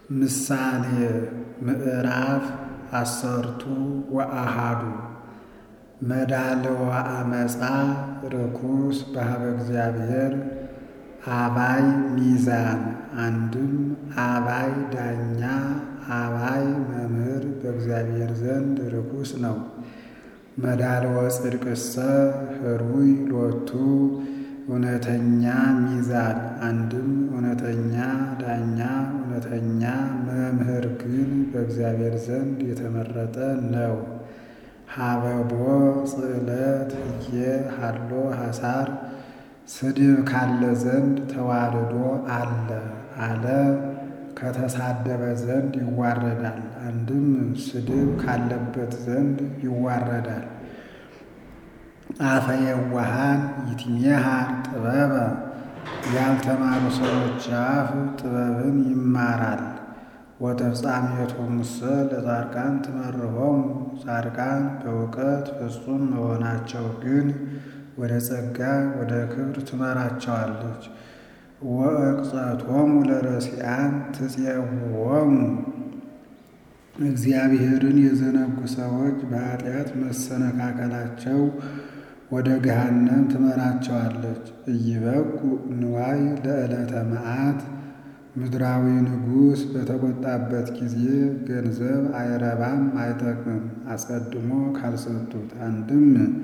ምሳሌ ምዕራፍ አሰርቱ ወአሃዱ መዳልዋ አመፃ ርኩስ በኀበ እግዚአብሔር አባይ ሚዛን አንድም አባይ ዳኛ አባይ መምህር በእግዚአብሔር ዘንድ ርኩስ ነው። መዳልወ ጽድቅሰ ህሩይ ሎቱ እውነተኛ ሚዛን አንድም እውነተኛ ዳኛ እውነተኛ መምህር ግን በእግዚአብሔር ዘንድ የተመረጠ ነው። ሀበቦ ጽዕለት ህዬ ሀሎ ሐሳር ስድብ ካለ ዘንድ ተዋርዶ አለ አለ ከተሳደበ ዘንድ ይዋረዳል። አንድም ስድብ ካለበት ዘንድ ይዋረዳል። አፈ የዋሃን ይትሜሃር ጥበበ ያልተማሩ ሰዎች አፍ ጥበብን ይማራል። ወተፍጻሜቶሙሰ ለጻድቃን ትመርሖሙ ጻድቃን በእውቀት ፍጹም መሆናቸው ግን ወደ ጸጋ ወደ ክብር ትመራቸዋለች። ወእቅጸቶሙ ለረሲዓን ትፄውዖሙ እግዚአብሔርን የዘነጉ ሰዎች በኃጢአት መሰነካከላቸው ወደ ገሃነም ትመራቸዋለች። ኢይበቁ ንዋይ ለዕለተ መዓት ምድራዊ ንጉሥ በተቆጣበት ጊዜ ገንዘብ አይረባም አይጠቅምም፣ አስቀድሞ ካልሰጡት። አንድም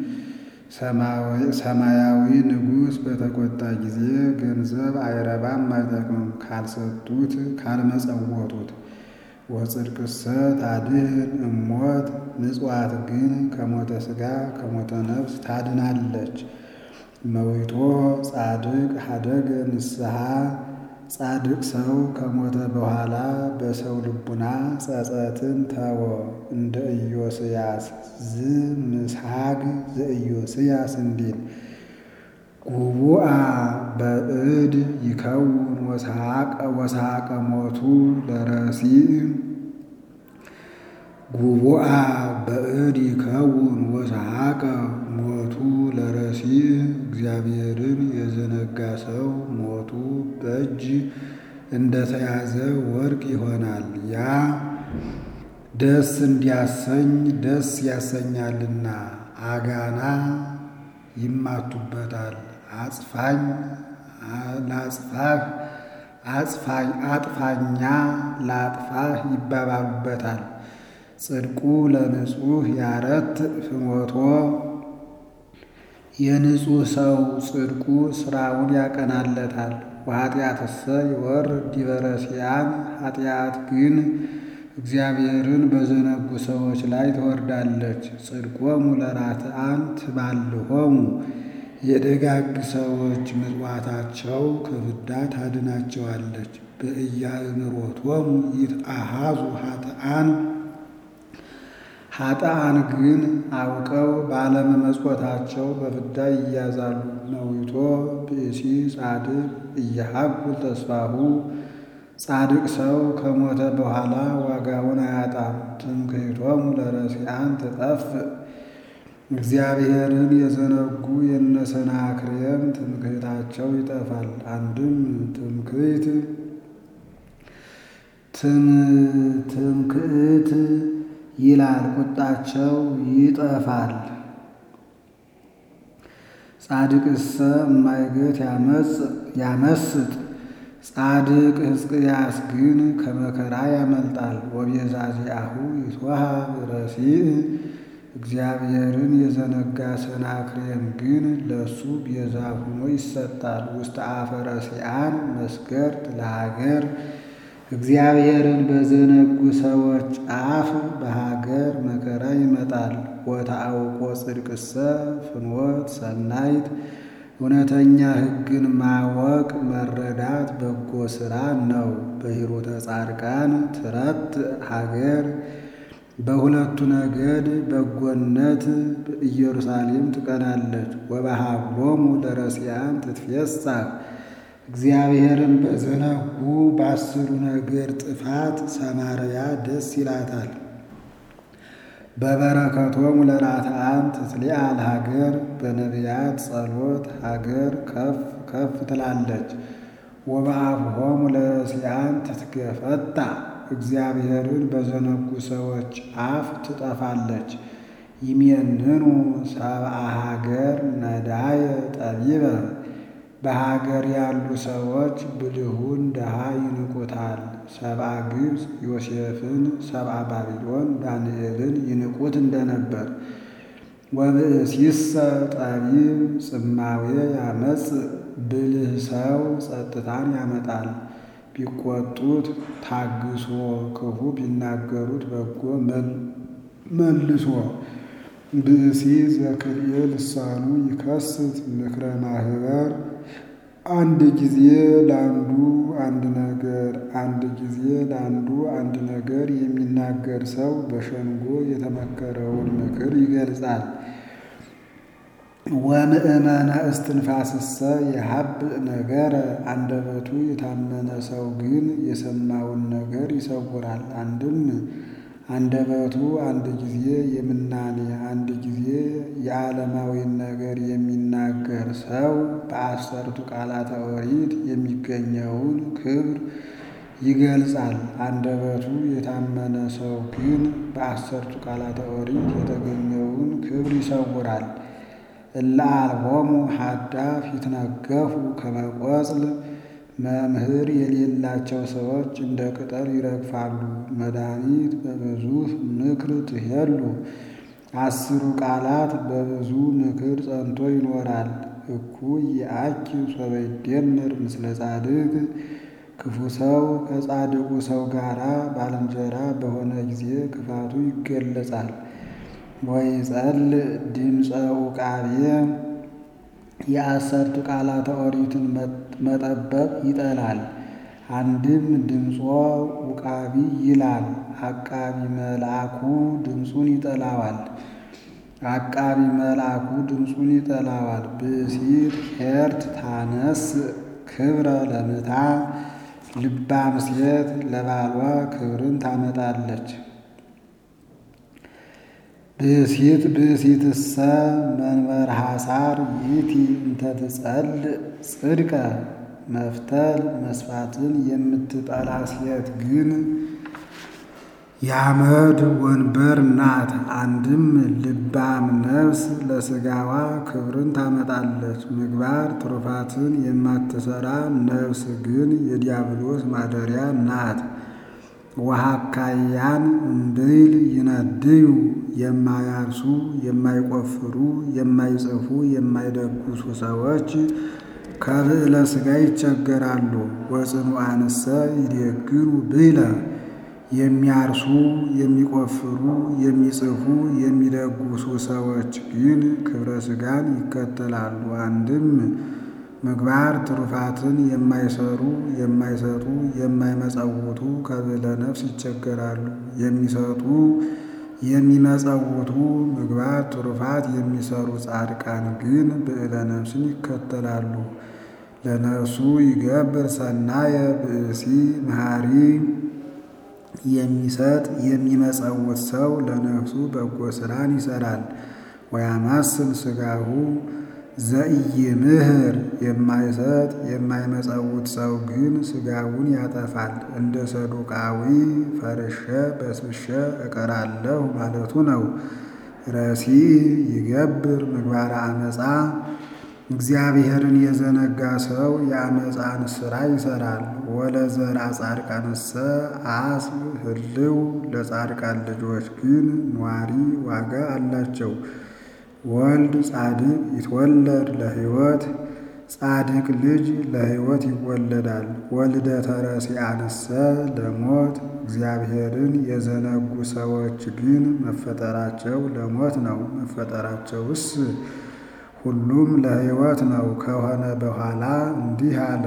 ሰማያዊ ንጉሥ በተቆጣ ጊዜ ገንዘብ አይረባም አይጠቅምም፣ ካልሰጡት ካልመጸወቱት። ወጽድቅሰ ታድኅን እሞት ምጽዋት ግን ከሞተ ሥጋ ከሞተ ነፍስ ታድናለች። መዊቶ ጻድቅ ሀደገ ንስሐ ጻድቅ ሰው ከሞተ በኋላ በሰው ልቡና ጸጸትን ተወ። እንደ ኢዮስያስ ዝ ምስሐግ ዘኢዮስያስ እንዲል ጉቡአ በእድ ይከውን ወሰሐቀ ሞቱ ለረሲዕ ጉቡአ በእድ ይከውን ወሰሐቀ ሞቱ ለረሲዕ እግዚአብሔርን የዘነጋ ሰው ሞቱ በእጅ እንደተያዘ ወርቅ ይሆናል። ያ ደስ እንዲያሰኝ ደስ ያሰኛልና አጋና ይማቱበታል። አጽፋኝ ላጽፋህ አጽፋኝ አጥፋኛ ላጥፋህ ይባባሉበታል። ጽድቁ ለንጹሕ ያረት ፍኖቶ የንጹሕ ሰው ጽድቁ ሥራውን ያቀናለታል። ወኃጢአትሰ ይወርድ ዲበ ረሲዓን ኃጢአት ግን እግዚአብሔርን በዘነጉ ሰዎች ላይ ትወርዳለች። ጽድቆሙ ለራትዓን ትባልሆሙ የደጋግ ሰዎች ምጽዋታቸው ከፍዳ ታድናቸዋለች። በኢያእምሮቶሙ ይትአሃዙ ኃጥአን ኃጥአን ግን አውቀው ባለመመጽወታቸው በፍዳ ይያዛሉ። ነዊቶ ብእሲ ጻድቅ እየሀኩል ተስፋሁ ጻድቅ ሰው ከሞተ በኋላ ዋጋውን አያጣም። ትምክህቶሙ ለረሲዓን ትጠፍእ እግዚአብሔርን የዘነጉ የነሰናክሬም ትምክህታቸው ይጠፋል። አንድም ትምክህት ትምክህት ይላል ቁጣቸው ይጠፋል። ጻድቅሰ እማይገት ያመስጥ ጻድቅ ሕዝቅያስ ግን ከመከራ ያመልጣል። ወቤዛዚአሁ ይትወሃብ ረሲዕ እግዚአብሔርን የዘነጋ ሰናክሬም ግን ለእሱ ቤዛ ሆኖ ይሰጣል። ውስተ አፈ ረሲዓን መስገርት ለሀገር እግዚአብሔርን በዘነጉ ሰዎች አፍ በሀገር መከራ ይመጣል። ወተአውቆ ጽድቅሰ ፍኖት ሰናይት እውነተኛ ሕግን ማወቅ መረዳት በጎ ሥራ ነው። በሂሩተ ጻድቃን ትረት ሀገር በሁለቱ ነገድ በጎነት ኢየሩሳሌም ትቀናለች። ወበሀብሎሙ ለረሲዓን ትትፌሳህ እግዚአብሔርን በዘነጉ በአስሩ ነገድ ጥፋት ሰማርያ ደስ ይላታል። በበረከቶሙ ለራትዓን ትትሊአል ሀገር በነቢያት ጸሎት ሀገር ከፍ ከፍ ትላለች። ወበአፍሆሙ ለረሲዓን ትትገፈታ እግዚአብሔርን በዘነጉ ሰዎች አፍ ትጠፋለች። ይሜንኑ ሰብአ ሀገር ነዳየ ጠቢበ በሀገር ያሉ ሰዎች ብልሁን ድሃ ይንቁታል። ሰብአ ግብፅ ዮሴፍን፣ ሰብአ ባቢሎን ዳንኤልን ይንቁት እንደነበር። ወብእሲሰ ጠቢብ ጽማዌ ያመጽ ብልህ ሰው ጸጥታን ያመጣል። ቢቆጡት ታግሶ ክፉ ቢናገሩት በጎ መልሶ ብእሲ ዘክልኤ ልሳኑ ይከስት ምክረ ማህበር አንድ ጊዜ ለአንዱ አንድ ነገር አንድ ጊዜ ለአንዱ አንድ ነገር የሚናገር ሰው በሸንጎ የተመከረውን ምክር ይገልጻል። ወምእመነ እስትንፋስሰ የሀብእ ነገረ አንደበቱ የታመነ ሰው ግን የሰማውን ነገር ይሰውራል። አንድም አንደበቱ አንድ ጊዜ የምናኔ አንድ ጊዜ የዓለማዊን ነገር የሚናገር ሰው በአሰርቱ ቃላተ ኦሪት የሚገኘውን ክብር ይገልጻል። አንደበቱ የታመነ ሰው ግን በአሰርቱ ቃላተ ኦሪት የተገኘውን ክብር ይሰውራል። እለ አልቦሙ ሀዳፍ ይትነገፉ ከመ ቆጽል መምህር የሌላቸው ሰዎች እንደ ቅጠል ይረግፋሉ። መድኃኒት በብዙ ምክር ትሄሉ አስሩ ቃላት በብዙ ምክር ጸንቶ ይኖራል። እኩይ የአኪ ሶበ ይደምር ምስለ ጻድቅ ክፉ ሰው ከጻድቁ ሰው ጋራ ባልንጀራ በሆነ ጊዜ ክፋቱ ይገለጻል። ወይጸልእ ድምፀ ውቃቤ የአሰርቱ ቃላተ ኦሪትን መጠበቅ ይጠላል። አንድም ድምፆ ውቃቢ ይላል። አቃቢ መልአኩ ድምፁን ይጠላዋል። አቃቢ መልአኩ ድምፁን ይጠላዋል። ብእሲት ኄርት ታነስ ክብረ ለምታ ልባም ሴት ለባሏ ክብርን ታመጣለች። ብእሲት ብእሲትሰ መንበር ሐሳር ይእቲ እንተ ትጸልእ ጽድቀ መፍተል መስፋትን የምትጠላ ሴት ግን የአመድ ወንበር ናት። አንድም ልባም ነፍስ ለሥጋዋ ክብርን ታመጣለች። ምግባር ትሩፋትን የማትሰራ ነፍስ ግን የዲያብሎስ ማደሪያ ናት። ወሃካያን እምብይል ይነድዩ የማያርሱ የማይቆፍሩ የማይጽፉ የማይደጉሱ ሰዎች ከብዕለ ሥጋ ይቸገራሉ። ወጽኑዓንሰ ይዴግሩ ብዕለ የሚያርሱ የሚቆፍሩ የሚጽፉ የሚደጉሱ ሰዎች ግን ክብረ ሥጋን ይከተላሉ። አንድም ምግባር ትሩፋትን የማይሰሩ የማይሰጡ የማይመጸውቱ ከብዕለ ነፍስ ይቸገራሉ። የሚሰጡ የሚመጸውቱ ምግባር ትሩፋት የሚሰሩ ጻድቃን ግን ብዕለ ነፍስን ይከተላሉ። ለነፍሱ ይገብር ሰናየ ብእሲ መሐሪ የሚሰጥ የሚመጸውት ሰው ለነፍሱ በጎ ሥራን ይሰራል። ወያማስል ሥጋሁ ዘኢይምህር የማይሰጥ የማይመጸውት ሰው ግን ሥጋውን ያጠፋል። እንደ ሰዱቃዊ ፈርሼ በስብሼ እቀራለሁ ማለቱ ነው። ረሲዕ ይገብር ምግባረ አመፃ እግዚአብሔርን የዘነጋ ሰው የአመፃን ሥራ ይሰራል። ወለዘርአ ጻድቃንሰ አስብ ህልው ለጻድቃን ልጆች ግን ኗሪ ዋጋ አላቸው። ወልድ ጻድቅ ይትወለድ ለሕይወት ጻድቅ ልጅ ለሕይወት ይወለዳል። ወልደተ ረሲዓንሰ ለሞት እግዚአብሔርን የዘነጉ ሰዎች ግን መፈጠራቸው ለሞት ነው። መፈጠራቸውስ ሁሉም ለሕይወት ነው ከሆነ በኋላ እንዲህ አለ።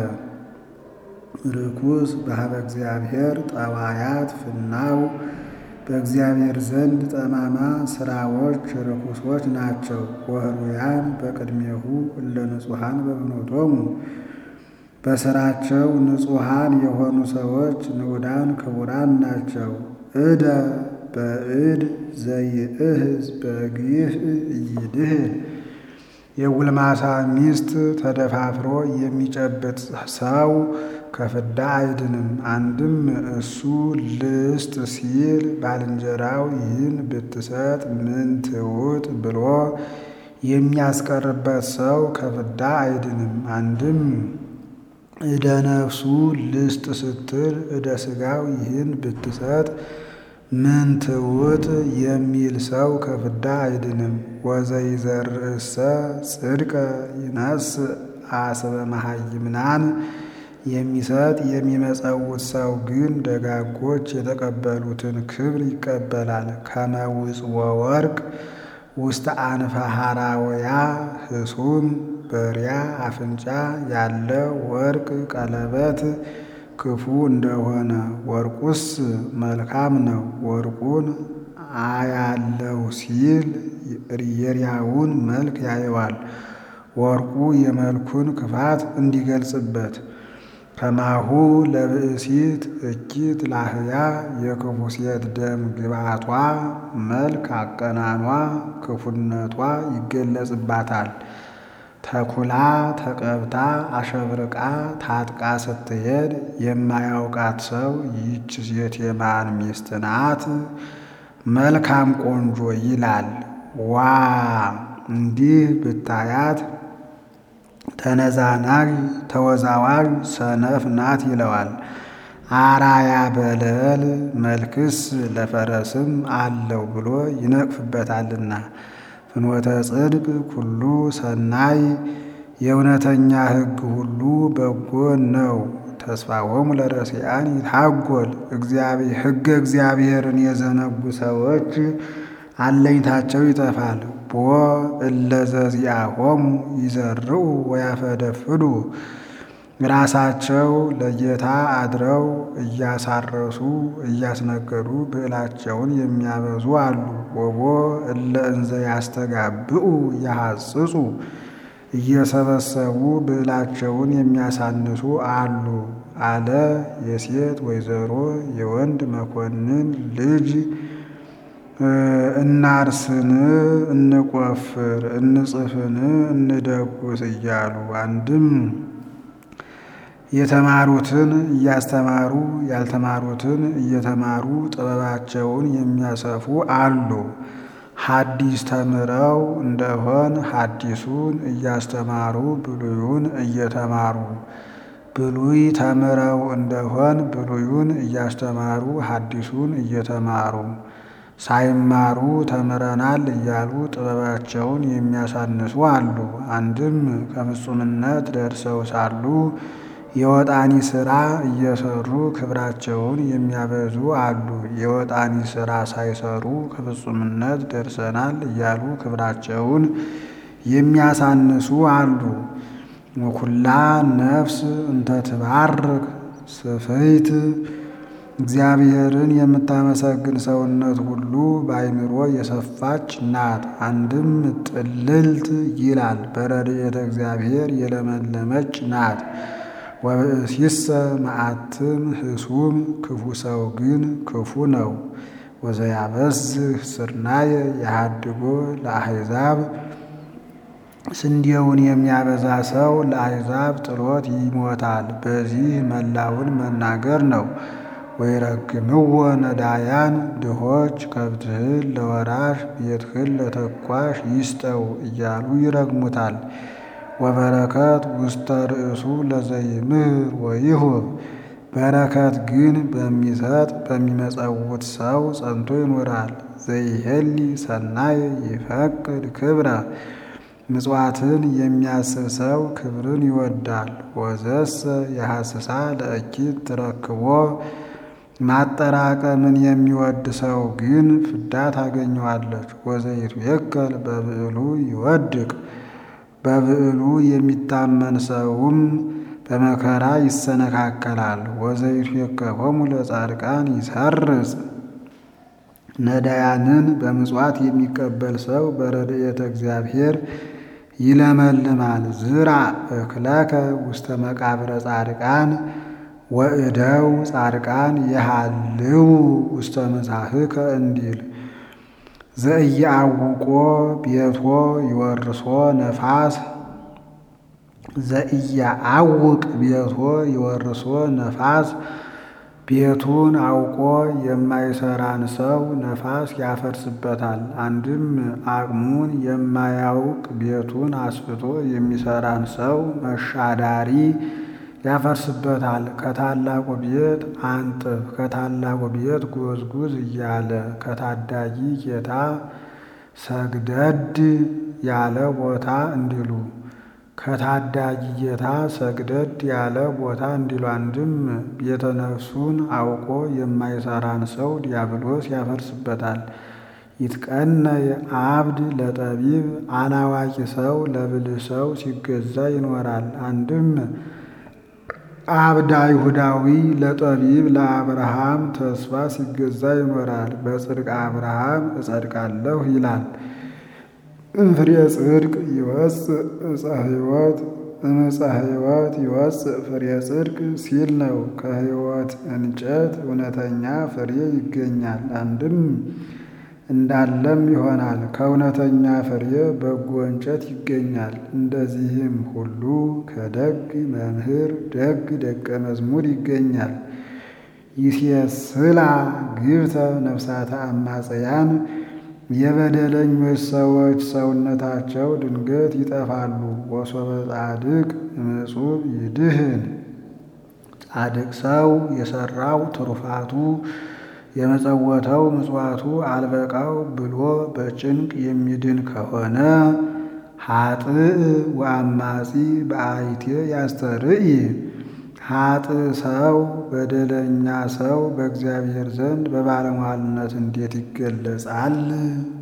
ርኩስ በሀበ እግዚአብሔር ጠባያት ፍናው በእግዚአብሔር ዘንድ ጠማማ ስራዎች ርኩሶች ናቸው። ወህሩያን በቅድሜሁ እለ ንጹሐን በብኖቶሙ በስራቸው ንጹሐን የሆኑ ሰዎች ንዑዳን ክቡራን ናቸው። እደ በእድ ዘይእህዝ በግፍ እይድህን የጉልማሳ ሚስት ተደፋፍሮ የሚጨብጥ ሰው ከፍዳ አይድንም። አንድም እሱ ልስጥ ሲል ባልንጀራው ይህን ብትሰጥ ምን ትውጥ ብሎ የሚያስቀርበት ሰው ከፍዳ አይድንም። አንድም እደ ነፍሱ ልስጥ ስትል እደ ሥጋው ይህን ብትሰጥ ምን ትውጥ የሚል ሰው ከፍዳ አይድንም። ወዘይዘርእሰ ጽድቀ ይነስ አስበ መሃይምናን የሚሰጥ የሚመጸውት ሰው ግን ደጋጎች የተቀበሉትን ክብር ይቀበላል። ከመውፅ ወወርቅ ውስተ አንፈ ሐራወያ ህሱም በሪያ አፍንጫ ያለ ወርቅ ቀለበት ክፉ እንደሆነ ወርቁስ መልካም ነው። ወርቁን አያለው ሲል የሪያውን መልክ ያየዋል። ወርቁ የመልኩን ክፋት እንዲገልጽበት ከማሁ ለብእሲት እኪት ላህያ የክፉ ሴት ደም ግባቷ መልክ አቀናኗ ክፉነቷ ይገለጽባታል። ተኩላ ተቀብታ አሸብርቃ ታጥቃ ስትሄድ የማያውቃት ሰው ይህች ሴት የማን ሚስት ናት? መልካም ቆንጆ ይላል። ዋ እንዲህ ብታያት ተነዛናዥ ተወዛዋዥ ሰነፍ ናት ይለዋል። አራያ በለል መልክስ ለፈረስም አለው ብሎ ይነቅፍበታልና። ፍኖተ ጽድቅ ኩሉ ሰናይ የእውነተኛ ሕግ ሁሉ በጎ ነው። ተስፋሆሙ ለረሲአን ይታጎል ሕገ እግዚአብሔርን የዘነጉ ሰዎች አለኝታቸው ይጠፋል። ቦ እለዘዚአሆሙ ይዘርኡ ወያፈደፍዱ ራሳቸው ለጌታ አድረው እያሳረሱ እያስነገዱ ብዕላቸውን የሚያበዙ አሉ። ወቦ እለ እንዘ ያስተጋብኡ ያሐጽጹ እየሰበሰቡ ብዕላቸውን የሚያሳንሱ አሉ አለ። የሴት ወይዘሮ የወንድ መኮንን ልጅ እናርስን እንቆፍር እንጽፍን እንደጉስ እያሉ አንድም የተማሩትን እያስተማሩ ያልተማሩትን እየተማሩ ጥበባቸውን የሚያሰፉ አሉ። ሐዲስ ተምረው እንደሆን ሐዲሱን እያስተማሩ ብሉዩን እየተማሩ ብሉይ ተምረው እንደሆን ብሉዩን እያስተማሩ ሐዲሱን እየተማሩ ሳይማሩ ተምረናል እያሉ ጥበባቸውን የሚያሳንሱ አሉ። አንድም ከፍጹምነት ደርሰው ሳሉ የወጣኒ ሥራ እየሰሩ ክብራቸውን የሚያበዙ አሉ። የወጣኒ ሥራ ሳይሰሩ ከፍጹምነት ደርሰናል እያሉ ክብራቸውን የሚያሳንሱ አሉ። ወኩላ ነፍስ እንተ ትባርክ ስፍይት እግዚአብሔርን የምታመሰግን ሰውነት ሁሉ በአይምሮ የሰፋች ናት። አንድም ጥልልት ይላል በረድኤተ እግዚአብሔር የለመለመች ናት። ወብእሲሰ መዓትም ህሱም ክፉ ሰው ግን ክፉ ነው። ወዘያበዝህ ስርናየ የሃድጎ ለአሕዛብ ስንዴውን የሚያበዛ ሰው ለአሕዛብ ጥሎት ይሞታል። በዚህ መላውን መናገር ነው። ወይረግምዎ ነዳያን ድሆች ከብትህን ለወራሽ ቤትህን ለተኳሽ ይስጠው እያሉ ይረግሙታል። ወበረከት ውስተ ርእሱ ለዘይምህር ወይሁብ በረከት ግን በሚሰጥ በሚመጸውት ሰው ጸንቶ ይኖራል። ዘይሄሊ ሰናይ ይፈቅድ ክብረ ምጽዋትን የሚያስብ ሰው ክብርን ይወዳል። ወዘሰ የሐስሳ ለእኪት ትረክቦ ማጠራቀምን የሚወድ ሰው ግን ፍዳ ታገኘዋለች። ወዘይቱ የከል በብዕሉ ይወድቅ በብዕሉ የሚታመን ሰውም በመከራ ይሰነካከላል። ወዘይቱ የከፎሙ ለጻድቃን ይሰርጽ ነዳያንን በምጽዋት የሚቀበል ሰው በረድኤተ እግዚአብሔር ይለመልማል። ዝራ እክለከ ውስተ መቃብረ ጻድቃን ወእደው ጻድቃን የሃልው ውስተ መሳህከ እንዲል ዘእያውቆ ቤቶ ይወርሶ ነፋስ ዘኢያዐውቅ ቤቶ ይወርሶ ነፋስ ቤቱን አውቆ የማይሰራን ሰው ነፋስ ያፈርስበታል። አንድም አቅሙን የማያውቅ ቤቱን አስፍቶ የሚሰራን ሰው መሻዳሪ ያፈርስበታል። ከታላቁ ቤት አንጥፍ፣ ከታላቁ ቤት ጎዝጉዝ እያለ ከታዳጊ ጌታ ሰግደድ ያለ ቦታ እንዲሉ ከታዳጊ ጌታ ሰግደድ ያለ ቦታ እንዲሉ አንድም ቤተ ነፍሱን አውቆ የማይሰራን ሰው ዲያብሎስ ያፈርስበታል። ይትቀነይ አብድ ለጠቢብ አላዋቂ ሰው ለብልህ ሰው ሲገዛ ይኖራል። አንድም አብድ አይሁዳዊ ለጠቢብ ለአብርሃም ተስፋ ሲገዛ ይኖራል። በጽድቅ አብርሃም እጸድቃለሁ ይላል። እምፍሬ ጽድቅ ይወፅእ ዕፀ ሕይወት እምዕፀ ሕይወት ይወፅእ ፍሬ ጽድቅ ሲል ነው። ከሕይወት እንጨት እውነተኛ ፍሬ ይገኛል። አንድም እንዳለም ይሆናል። ከእውነተኛ ፍሬ በጎ እንጨት ይገኛል። እንደዚህም ሁሉ ከደግ መምህር ደግ ደቀ መዝሙር ይገኛል። ይሴስላ ግብተ ነፍሳተ አማጽያን የበደለኞች ሰዎች ሰውነታቸው ድንገት ይጠፋሉ። ወሶበ ጻድቅ እምጹብ ይድህን ጻድቅ ሰው የሰራው ትሩፋቱ የመጸወተው ምጽዋቱ አልበቃው ብሎ በጭንቅ የሚድን ከሆነ ሀጥእ ወአማጺ በአይቴ ያስተርኢ ሀጥእ ሰው በደለኛ ሰው በእግዚአብሔር ዘንድ በባለሟልነት እንዴት ይገለጻል?